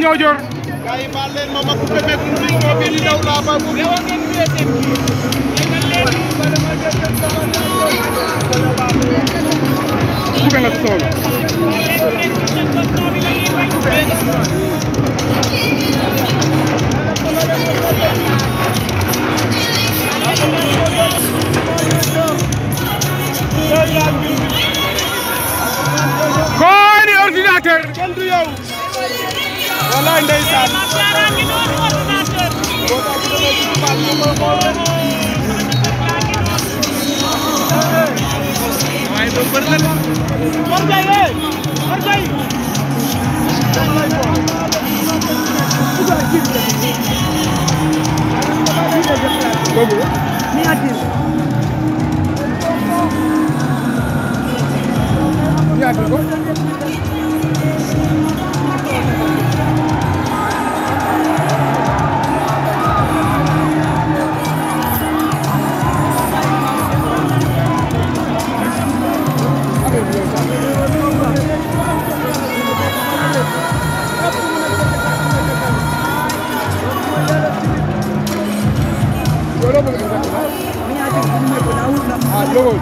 Niodior gaay baal leen ma ma coupé micro bi di daw laa ba mu coupé nga sool kooni ordinateur kenn du yow wallaay ndeysaan boo tax bu demee ci baal ma koy xool waaye ba bër la Mor Ndiaye eh Mor Ndiaye ñaata ko ah logo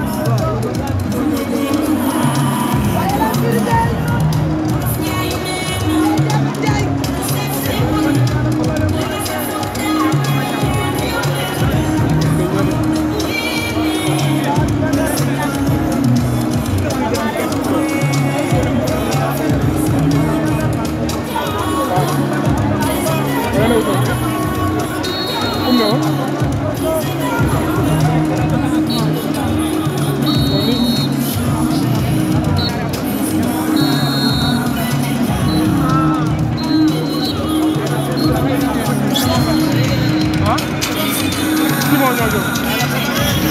Simon Niodior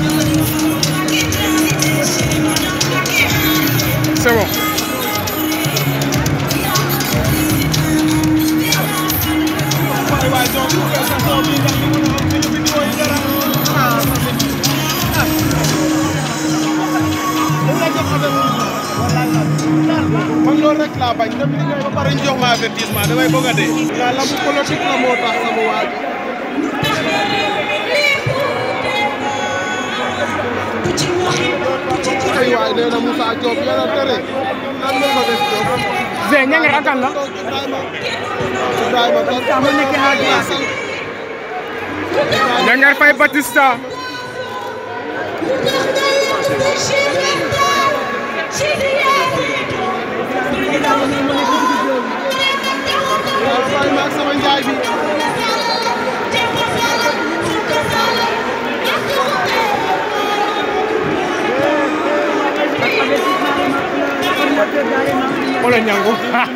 c'est bon waay waay donc coupé sa son bi ndax li mën a am suñu vidéo yi dara ah man loolu rek laa bañ dem liggéey ba pare ñu jox ma avertissement damay bëgg a dee. la lamb politique la moo tax sama waa ji. ay waay nee na Moussa Diop yàlla tere nan la ko def Diop. Zé ñange ak kan la Ibrahima Ibrahima kon sama nekk naa glace. ñange fay Batista waaw Faye maag sama njaay bi. wala ñangu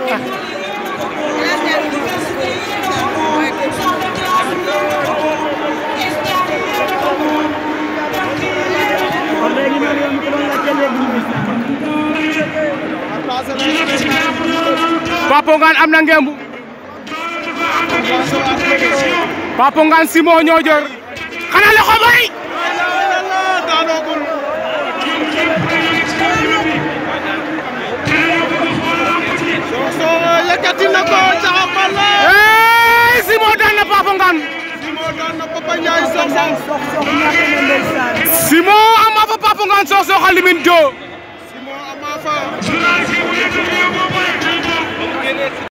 Papo Ngane am na ngembu Papo Ngane Simon Niodior xanaa loxo bay daanoogul Soxna yëkkati na ko caxabal la hey Simon daan na Papo Ngane Simon daan na Papa Ndiaye Soxna Simon ama fa Papo Ngane Sokh Sokh a limin do Simon ama fa